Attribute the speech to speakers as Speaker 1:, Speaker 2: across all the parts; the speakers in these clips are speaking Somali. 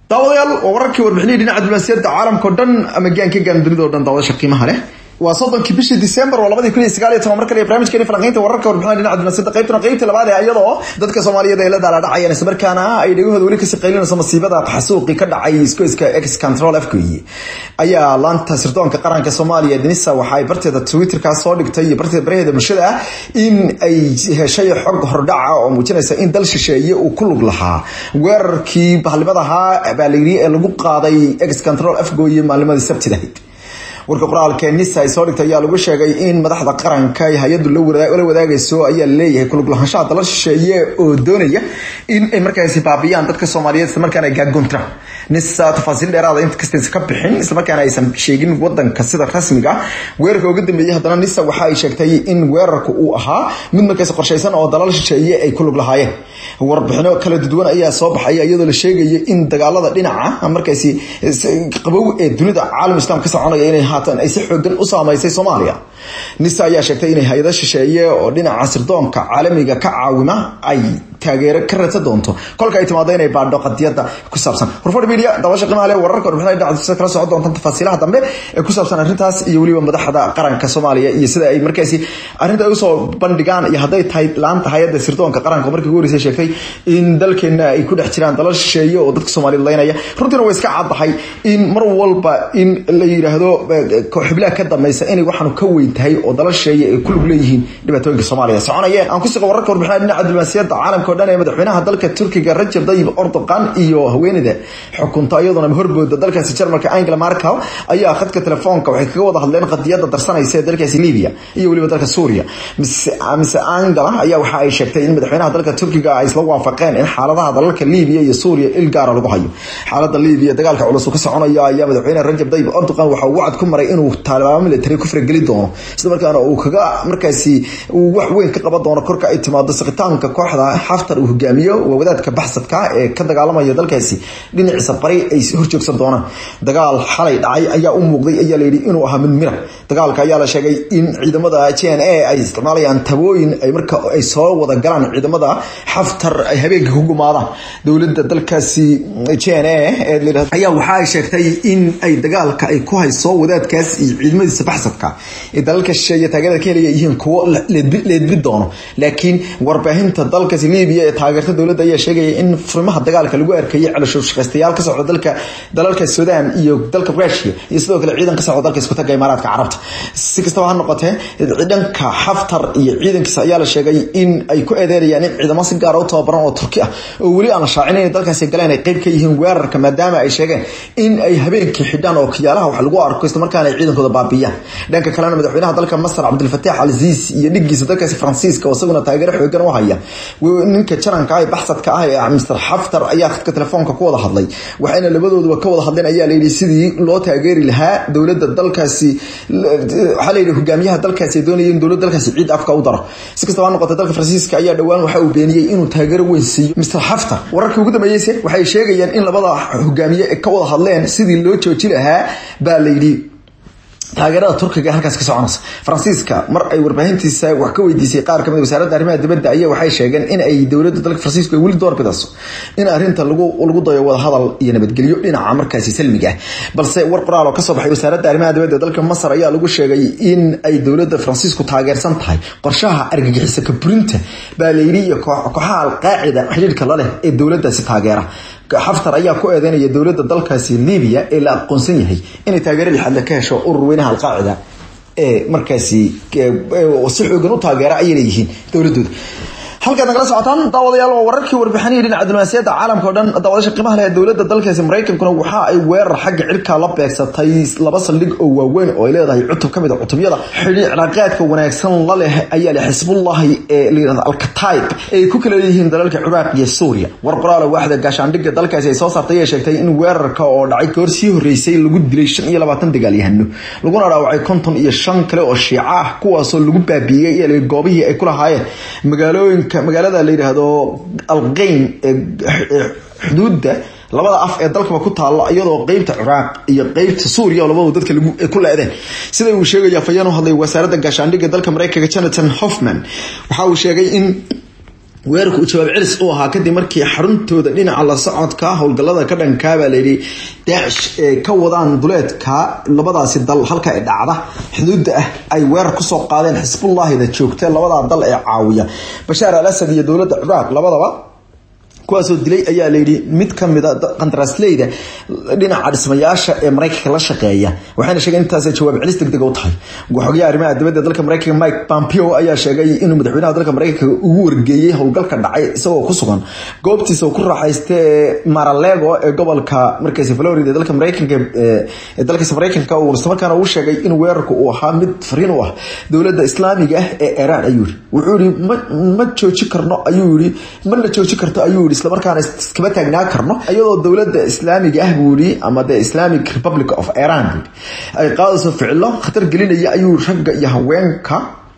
Speaker 1: daawadayaal waa wararkii warbixinihii dhinaca diblomaasiyadda caalamka o dhan ama gaanka gaan dunida o dhan daawadaasha qiimaha leh waa soddonkii bishii december waa labadii kun iyo sagaal iyo toban mar kale iyo barnaamijkeeni falanqeynta wararka warbixinada dhinaca diblomaasiyadda qaybtana qaybta labaad ee iyadoo dadka soomaaliyeed ay la daaladhacayaan isla markaana ay dhegahooda weli kasii qaylinayso masiibada xasuuqi ka dhacay iskoyska ex control afgoyi ayaa laanta sirdoonka qaranka soomaaliya denisa waxa ay barteeda twitterkaa soo dhigtay iyo barteeda baraheeda bulshada ah in ay heshay xog hordhaca oo muujinaysa in dal shisheeye uu ku lug lahaa weerarkii bahalnimadahaa baa layidhi ee lagu qaaday ex control afgoyi maalnimadii sabtidahayd warka qoraalka nisa ay soo dhigtay ayaa lagu sheegay in madaxda qaranka ay hay-addu la wadaagayso ayaa leeyahay kulug lahaanshaha dalal shisheeye oo doonaya in ay markaasi baabiyaan dadka soomaaliyeed isla markaana ay gaagoontiraan nisa tafaasiil dheeraada inkastaysa ka bixin isla markaana aysan sheegin wadanka sida rasmiga weerarka uga dambeeyey haddana nisa waxa ay sheegtay in weerarka uu ahaa mid markaasi qorshaysan oo dalal shisheeye ay ku lug lahaayeen warbixino kala duwan ayaa soo baxaya iyadoo la sheegaya in dagaalada dhinaca markaasi qabow ee dunida caalam islam ka soconaya inay haatan ay si xoogan u saamaysay soomaaliya nisa ayaa sheegtay inay hay-ado shisheeye oo dhinaca sirdoonka caalamiga ka caawima ay taageero ka raadsan doonto kolka ay timaado inay baadho qadiyada ku saabsan horfadh media daawasha qiimaha leh wararka warbixinada dhinaca kala socon doonta tafaasiilaha dambe ee ku saabsan arrintaas iyo weliba madaxda qaranka soomaaliya iyo sida ay markaasi arrinta ay usoo bandhigaan iyo hadday tahay laanta hay-adda sirdoonka qaranka markii ugu horeysay sheegtay in dalkeena ay ku dhex jiraan dalal shisheeye oo dadka soomaaliyed laynaya runtiina way iska caddahay in mar walba in la yidhaahdo xublaha ka dambaysa inay waxaanu ka weyn tahay oo dalal shisheeye ay ku lug leeyihiin dhibaatooyinka soomaaliya soconayeen aan ku siqo wararka warbixinada dhinaca diblomaasiyadda caalamka o dhan ee madaxweynaha dalka turkiga rajab dayib erdogan iyo haweeneyda xukunta iyaduna horbooda dalkaasi jarmalka angela markel ayaa khadka telefoonka waxay kaga wada hadleen qadiyada darsanaysa ee dalkaasi libya iyo weliba dalka suuriya mise angela ayaa waxa ay sheegtay in madaxweynaha dalka turkiga ay isla waafaqeen in xaaladaha dalalka libya iyo suuriya il gaara lagu hayo xaalada libya dagaalka culus ka soconaya ayaa madaxweyne rajab dayib erdogan waxa uu wacad ku maray inuu taalibaamo military ku farageli doono isla markaana uu kaga markaasi uu wax weyn ka qaban doono korka ay timaado siqitaanka kooxda xaftar uu hogaamiyo waa wadaadka baxsadka ee ka dagaalamaya dalkaasi dhinaciisa bari ay horjoogsan doonaan dagaal xalay dhacay ayaa u muuqday ayaa layidhi inuu ahaa mid mira dagaalka ayaa la sheegay in ciidamada j n a ay isticmaalayaan tabooyin ay marka ay soo wada galaan ciidamada xaftar ay habeenka ku gumaadaan dowladda dalkaasi j n a ayaa waxa ay sheegtay in ay dagaalka ay ku hayso wadaadkaas iyo ciidamadiisa baxsadka ee dalalka shisheeye taageerada ka helaya yihiin kuwo leedbi doono laakiin warbaahinta dalkaasi libiya ee taageerta dowladda ayaa sheegaya in furimaha dagaalka lagu arkayay celasho shaqaystayaal ka socda dalka dalalka sudan iyo dalka rusia iyo sidoo kale ciidan ka socda dalka iskutaga imaaraadka carabta si kastaba ha noqotee dhanka xaftar iyo ciidankiisa ayaa la sheegay in ay ku eedeynayaan in ciidamo si gaara u tababaran oo turki ah oo weli aan la shaacin inay dalkaasi galeen ay qayb ka yihiin weerarka maadaama ay sheegeen in ay habeenkii xidhaan oo kiyaalaha wax lagu arko isla markaana ay ciidankooda baabiyaan dhanka kalena madaxweynaha dalka masar cabdilfataax alziis iyo dhigiisa dalkaasi faransiiska oo isaguna taageero xoogan u haya ninka jaranka ah baxsadka ah ee mr xaftar ayaa khadka telefoonka ku wada hadlay waxayna labadooduba ka wada hadleen ayaa layidhi sidii loo taageeri lahaa dowladda dalkaasi waxaa layidhi hogaamiyaha dalkaasi ay doonayeen dowladda dalkaasi ciid afka u daro si kastaba ha noqotay dalka faransiiska ayaa dhowaan waxa uu beeniyey inuu taageero weyn siiyo mr xaftar wararkii ugu dambeeyeyse waxay sheegayeen in labada hogaamiye ka wada hadleen sidii loo jooji lahaa baa layidhi taageerada turkiga ee halkaas ka soconaysa faransiiska mar ay warbaahintiisa wax ka weydiisay qaar kamid wasaaradda arrimaha dibadda ayaa waxay sheegeen in ay dowladda dalka faransiisku ay weli doorbidayso in arrinta lagu lagu dayo wadahadal iyo nabadgelyo dhinaca markaasi salmiga ah balse war qoraal oo kasoo baxay wasaaradda arrimaha dibadda dalka masar ayaa lagu sheegay in ay dowladda faransiisku taageersan tahay qorshaha argagixisa kaburinta baa layidhi iyo kooxaha alqaacida xidhiidhka la leh ee dowladdaasi taageera xaftar ayaa ku eedeynaya dowladda dalkaasi libiya ee la aqoonsan yahay inay taageero lixaadle ka hesho urur weynaha alqaacida ee markaasi si xoogan u taageera ayay leeyihiin dowladooda halkaad nagala socotaan daawadayaal waa wararkii warbixinihii dhinaca diblomaasiyadda caalamka o dhan daawadasha qiimaha leh dowladda dalkaasi maraykankuna waxa ay weerar xagga cirkaa la beegsatay laba saldhig oo waaweyn oo ay leedahay cutub ka mid a cutubyada xidhi cilaaqaadka wanaagsan la leh ayaa leh xisbullahi ee layidhahda alkataib ay ku kala leeyihiin dalalka ciraaq iyo suuriya war qoraala waaxda gaashaandhigga dalkaasi ay soo saartay ee sheegtay in weerarka oo dhacay goor sii horreysay lagu dilay shan iyo labaatan dagaalyahano laguna dhaawacay konton iyo shan kale oo shiica ah kuwaasoo lagu baabiiyey iyo goobihii ay ku lahaayeen magaalooyinka magaalada la yidhaahdo alqeyn ee xuduudda labada af ee dalkaba ku taalla iyadoo qeybta ciraaq iyo qeybta suuriya oo labadu dadka ku le-deen sida uu sheegaya fayeen u hadlay wasaaradda gaashaandhigga dalka mareykanka jonathan hoffman waxa uu sheegay in weerarka uu jawaab celis u ahaa kadib markii xaruntooda dhinaca la socodka howlgallada ka dhankaabaa layidhi daacish ee ka wadaan duleedka labadaasi dal halka ay dhacda xuduudda ah ay weerar kusoo qaadeen xisbullahida joogta labadaa dal ee caawiya bashaar al asad iyo dowladda ciraaq labadaba kuwaasoo dilay ayaa layidhi mid kamida qandaraasleyda dhinaca dhismayaasha ee maraykanka la shaqeeya waxayna sheegeen intaas jawaab celis degdeg u tahay xogayaha arrimaha dibadda dalka maraykanka mike pompeo ayaa sheegay inuu madaxweynaha dalka maraykanka ugu wargeeyey howlgalka dhacay isagoo ku sugan goobtiisa ku raaxaysta ee maralego ee gobolka markaasi florida ee dalka maraykanka ee dalkaasi maraykanka uu islamarkaana uu sheegay in weerarku uu ahaa mid fariin u ah dowladda islaamiga ah ee iiraan ayuu yiri wuxuu yiri ma ma jooji karno ayuu yiri ma la jooji karto ayuu yiri islamarkaana iskama taagnaa karno iyadoo dowladda islaamiga ah buu yiri ama the islamic republic of iran buu ay qaadayso ficilo khatar gelinaya ayuu ragga iyo haweenka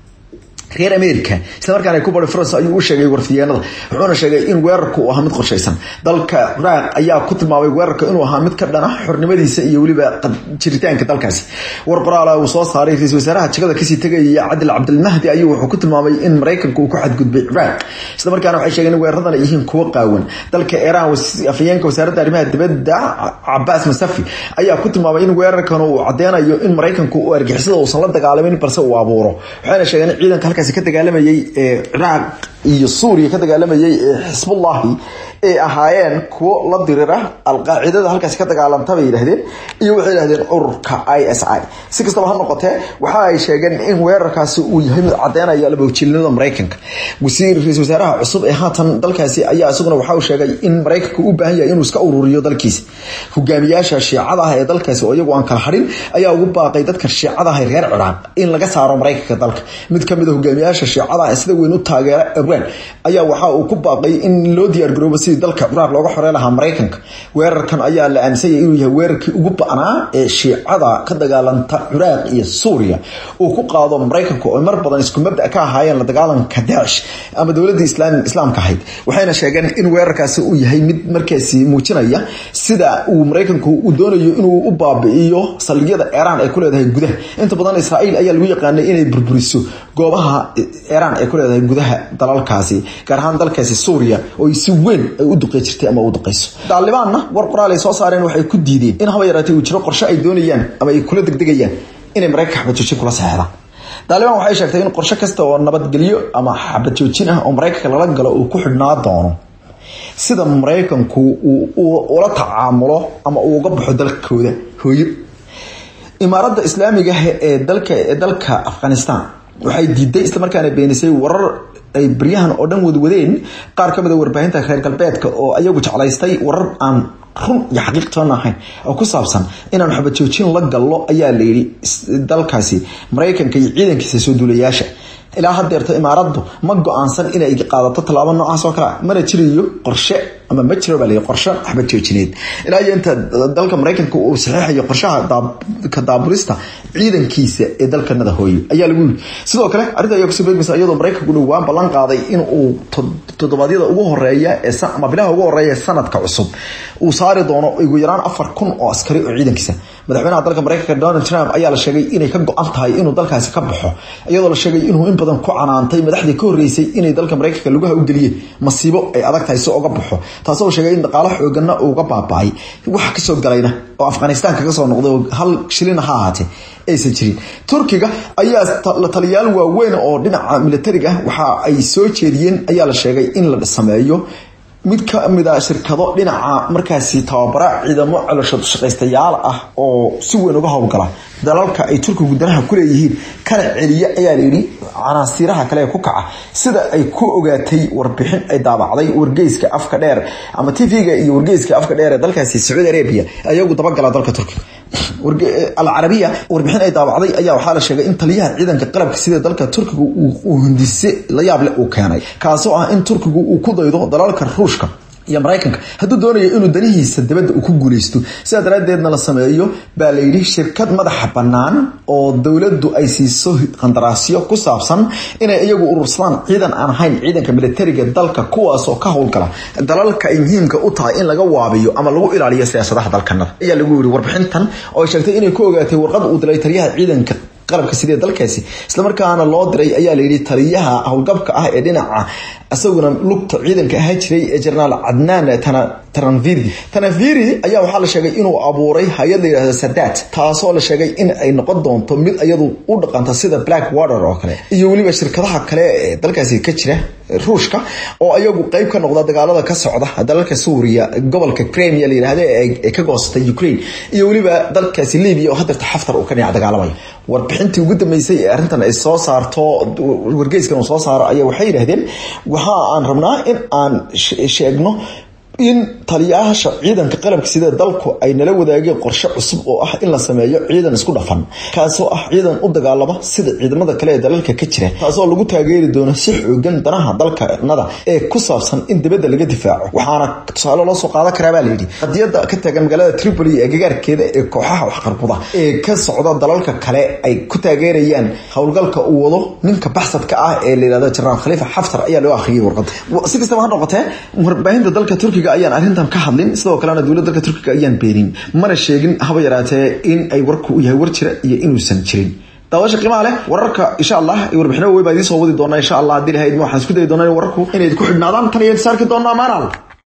Speaker 1: reer america islamarkaana ay ku bari france ayuu u sheegay warfiyeenada wuxuuna sheegay in weerarku uu ahaa mid qorshaysan dalka ciraaq ayaa ku tilmaamay weerarka inuu ahaa mid ka dhana xornimadiisa iyo weliba jiritaanka dalkaasi war qoraala uu soo saaray ra-isul wasaaraha jagada kasii tegaya cadil cabdilmahdi ayuu wuxuu ku tilmaamay in maraykanku uu ku xadgudbay ciraaq islamarkaana waxay sheegeen in weeraradan ay yihiin kuwo qaawan dalka iiraan afhayeenka wasaaradda arrimaha dibadda cabaas masafi ayaa ku tilmaamay in weerarkan uu cadeynayo in maraykanku uu argixisada uusan la dagaalamin balse uu abuuro waxayna sheegeen in ciidanka halkaasi ka dagaalamayay ee ciraaq iyo suuriya ka dagaalamayay ee xisbullahi ay ahaayeen kuwo la dirira alqaacidada halkaasi ka dagaalanta bay yidhahdeen iyo waxay yidhahdeen ururka i s i si kastaba ha noqotee waxa ay sheegeen in weerarkaasi uu yahay mid cadeynaya labawjilinimada maraykanka wasiir ra-isul wasaaraha cusub ee haatan dalkaasi ayaa isaguna waxa uu sheegay in maraykanka u baahan yahay inuu iska ururiyo dalkiisa hogaamiyaasha shiicada ah ee dalkaasi oo iyagu aan kala harin ayaa ugu baaqay dadka shiicada ah ee reer ciraaq in laga saaro maraykanka dalka mid kamid a hogaamiyaasha shiicada ah ee sida weyn u taageera iran ayaa waxa uu ku baaqay in loo diyaargaroobo sidii dalka ciraaq looga xorey lahaa maraykanka weerarkan ayaa la aaminsanyay inuu yahay weerarkii ugu ba'naa ee shiicada ka dagaalanta ciraaq iyo suuriya uu ku qaado maraykanka oo mar badan isku mabda ka ahaayeen la dagaalanka daacish ama dowladda islaamka ahayd waxayna sheegeen in weerarkaasi uu yahay mid markaasi muujinaya sida uu maraykanku uu doonayo inuu u baabi'iyo saldhigyada iiraan ay ku leedahay gudaha inta badan israa'iil ayaa lagu yaqaanay inay burburiso goobaha iiraan ay ku leedahay gudaha dalalkaasi gaar ahaan dalkaasi suuriya oo si weyn ay u duqey jirtay ama u duqeyso daalibaanna war qoraal ay soo saareen waxay ku diideen in haba yaraatay uu jiro qorshe ay doonayaan ama ay kula degdegayaan inay maraykanka xabad joojin kula saxeexdaan daalibaan waxay sheegtay in qorshe kasta oo nabadgelyo ama xabad joojin ah oo maraykanka lala galo uu ku xidhnaa doono sida maraykanku uu ula tacaamulo ama uu uga baxo dalkooda hooyo imaaradda islaamiga ah ee dalka ee dalka afghanistan waxay diiday islamarkaana beenisay warar ay baryahan oo dhan wadwadeen qaar ka mid a warbaahinta reer galbeedka oo ayagu jeclaystay warar aan run iyo xaqiiqtoona ahayn oo ku saabsan inaan xabad joojin la gallo ayaa la yidhi dalkaasi maraykanka iyo ciidankiisa soo duulayaasha ilaa hadeerto imaaraddu ma go-aansan inay qaadato tallaabo noocaas oo kale mana jirayo qorshe ama ma jiro baa la qorshe xabad joojineed ilaa iyo inta dalka maraykanka uu saxiixayo qorshaha ka daabulista ciidankiisa ee dalkanada hooyo ayaa lagu yiri sidoo kale arrinta ayaa kusoo beegmaysa iyadoo maraykanku dhowaan ballan qaaday in uu toddobaadyada ugu horeeya ee ama bilaha ugu horeeya ee sanadka cusub uu saari doono ugu yaraan afar kun oo askari oo ciidankiisa madaxweynaha dalka maraykanka donald trump ayaa la sheegay inay ka go-an tahay inuu dalkaasi ka baxo iyadoo la sheegay inuu in badan ku canaantay madaxdii ka horreysay inay dalka maraykanka lugaha u geliyeen masiibo ay adag tahay si uga baxo taasoo sheegay in dhaqaalo xoogana uuga baaba-ay wax kasoo galayna oo afghanistan kaga soo noqday oo hal shilina ha ahaatee aysan jirin turkiga ayaa la taliyaal waaweyn oo dhinaca militariga waxa ay soo jeediyeen ayaa la sheegay in la sameeyo mid ka mid a shirkado dhinaca markaasi tababara ciidamo calooshood shaqaystayaal ah oo si weyn uga howlgala dalalka ay turkigu danaha ku leeyihiin kana celiya ayaa layidhi canaasiiraha kale ee ku kaca sida ay ku ogaatay warbixin ay daabacday wargeyska afka dheer ama tv-ga iyo wargeyska afka dheer ee dalkaasi sacuudi arabia ayagu dabagala dalka turkiga alcarabiya warbixin ay daabacday ayaa waxaa la sheegay in taliyaha ciidanka qalabka sida dalka turkiga uu hindise la yaable uu keenay kaasoo ah in turkigu uu ku daydo dalalka ruushka iyo maraykanka hadduu doonayo inuu danihiisa dibadda uu ku guuleysto sidaa daraaddeedna la sameeyo baa la yidhi shirkad madaxa bannaan oo dowladdu ay siiso qandaraasyo ku saabsan inay iyagu urursadaan ciidan aan ahayn ciidanka militariga dalka kuwaasoo ka howlgala dalalka ay muhiimka u tahay in laga waabiyo ama lagu ilaaliyo siyaasadaha dalkanada ayaa lagu yiri warbixintan oo ay sheegtay inay ku ogaatay warqad uu dilay taliyaha ciidanka qalabka sidee dalkaasi islamarkaana loo diray ayaa layidhi taliyaha howlgabka ah ee dhinaca isaguna lugta ciidanka ahaa jiray ee jenaraal cadnaan taranviri tanaviri ayaa waxaa la sheegay inuu abuuray hay-ad la yidhahdo sadat taasoo la sheegay in ay noqon doonto mid iyadu u dhaqanta sida black water oo kale iyo weliba shirkadaha kale ee dalkaasi ka jira ruushka oo iyagu qeyb ka noqda dagaalada ka socda dalalka suuriya gobolka crimea la yidhahda ee ka goostay ukraine iyo weliba dalkaasi libya oo hadeerta xaftar uu ka dhinac dagaalamaya warbixintii ugu dambeysay ee arrintan ay soo saarto wargeyskan uu soo saaro ayaa waxay yidhahdeen waxa aan rabnaa in aan sheegno in taliyayaasha ciidanka qalabka sida dalku ay nala wadaageen qorshe cusub oo ah in la sameeyo ciidan isku dhafan kaasoo ah ciidan u dagaalama sida ciidamada kale ee dalalka ka jira taasoo lagu taageeri doono si xoogan danaha dalkanada ee ku saabsan in dibadda laga difaaco waxaana tusaale loo soo qaadan karaa baa layidhi qadiyada ka taagan magaalada tripoli ee gagaarkeeda ee kooxaha waxqarbuda ee ka socda dalalka kale ay ku taageerayaan howlgalka uu wado ninka baxsadka ah ee layihahdo jenaraal khaliifa xaftar ayaa loo akhriyay warqada si kastaba ha noqotee warbaahinta dalka turkiga ayaan arrintan ka hadlin sidoo kalena dowladda dalka turkiga ayaan beenin mana sheegin haba yaraatee in ay warku u yahay war jira iyo inuusan jirin daawasha qiimaha leh wararka insha allah iyo warbixino wey baa idiin soo wadi doonaa insha allah haddii lahayd waxaan isku dayi doonaa in wararku inay ku xidhnaadaan tan iyo saarki doonaa maanaal